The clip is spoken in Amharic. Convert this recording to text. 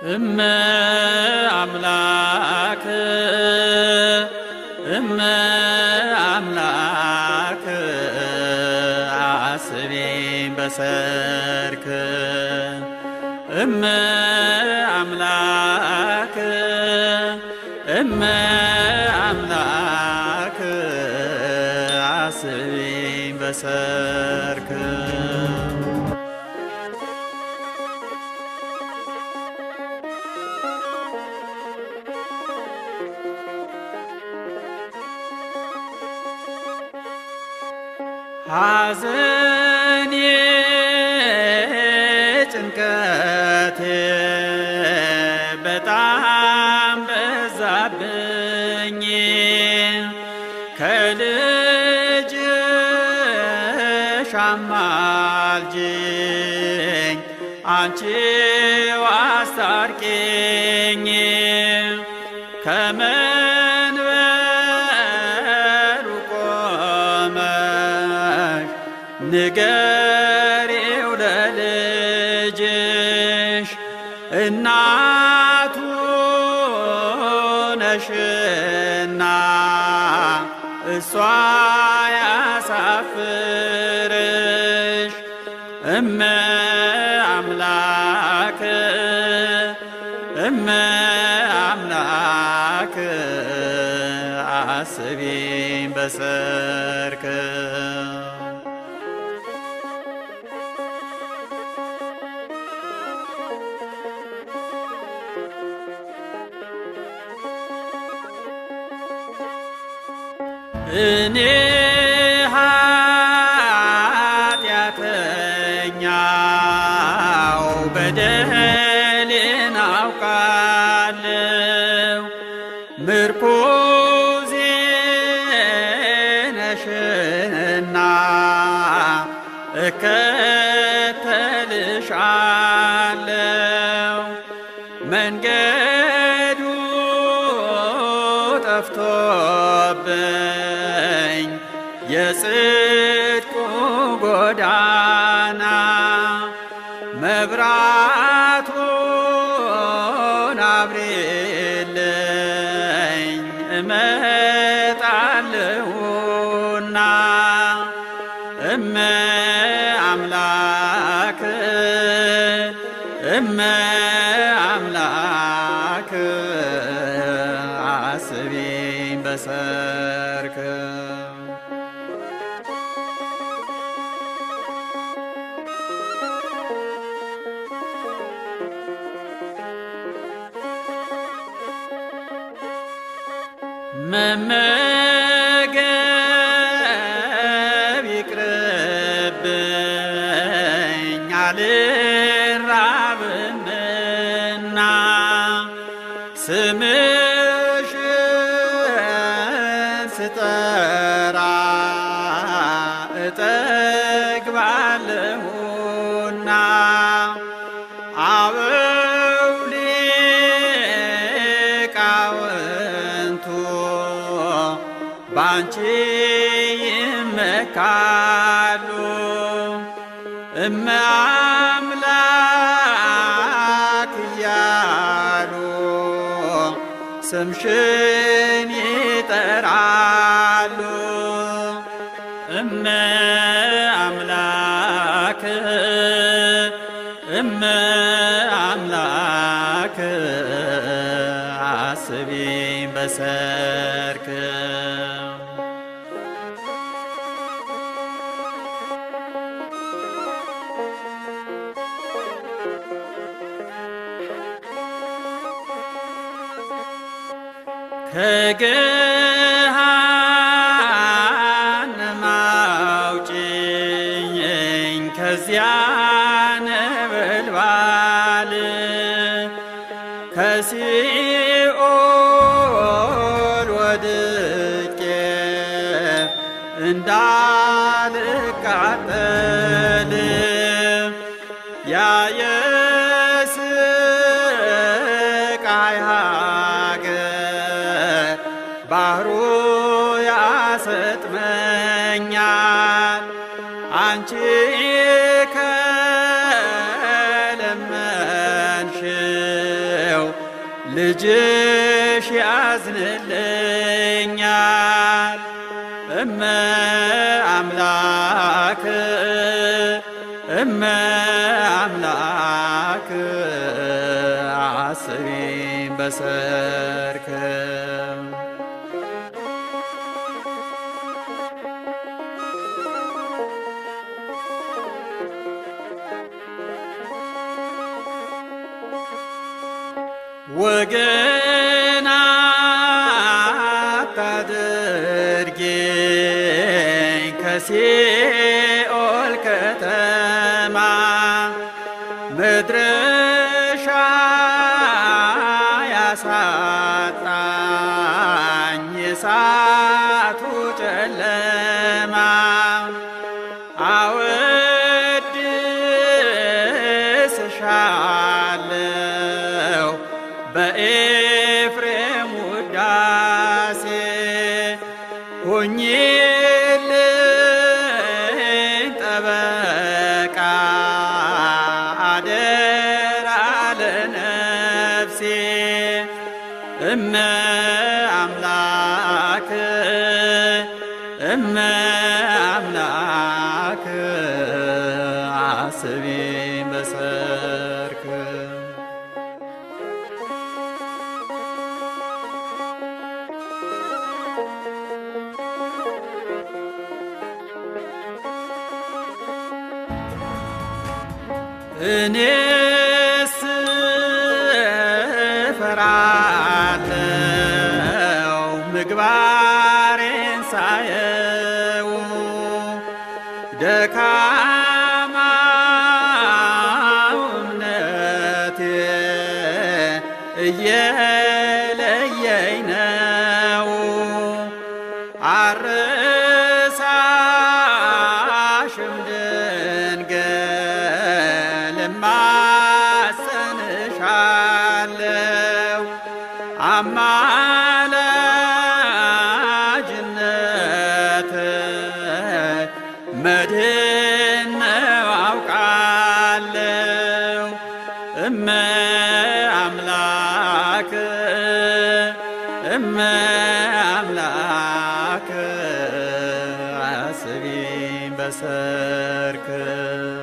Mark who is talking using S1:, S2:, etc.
S1: እመ አምላክ እመ አምላክ አስቤን በሰርክ እመ አምላክ እመ አምላክ አስቤን በሰርክ ሐዘኔ ጭንቀቴ በጣም በዛብኝ ከልጅሽ አማልጅኝ አንቺው አስታርቂኝ ከመንበሩ ቆመሽ ንገሪው ለልጅሽ እናቱ ነሽና እሷ ያሳፍርሽ እመ አምላክ እመ አምላክ አስቢን በሰርክ እኔ ኃጢአተኛው በደሌን አውቃለሁ ምርኩዜ ነሽና እከተልሻለሁ መንገዱ ጠፍቶብኝ የጽድቁ ጎዳና መብራቱን አብሬልኝ እመጣለሁና እመ አምላክ እመ አምላክ አስቢን በሰርክ መመገብ ይቅርብኝ አልራብምና ስምሽን ስጠራ እጠግባለሁና አበው ሊቃውንቱ ባንቺ ይመካሉ እመ አምላክ እያሉ ስምሽን ይጠራሉ እመ አምላክ እመ አምላክ አስቢን በሰርክ ከገሃነም አውጪኝ ከዚያ ነበልባል ከሲኦል ወድቄ እንዳልቃጠል ያ የስቃይ ሀገር ባህሩ ያሰጥመኛል አንቺ ከለመንሽ ልጅሽ ያዝንልኛል እመ አምላክ እመ አምላክ አስቢኝ በሰርክ ወገን አታድርጌኝ ከሲኦል ከተማ መድረሻ ያሳጣኝ የሳቱ ጨለማ አወድስሻለሁ በኤፍሬም ውዳሴ ሁኚልኝ ጠበቃ አደራ ለነፍሴ እመ አምላክ እመ አምላክ አስቢኝ በሰርክ እኔስ እፈራለሁ ምግባሬን ሳየው ደካማው እምነቴ እየለየኝ ነው አርሳሽም ድንግል እማጸንሻለሁ አማላጅነት መድህን ነው አውቃለሁ እመ አምላክ እመ አምላክ አስቢኝ በሰርክ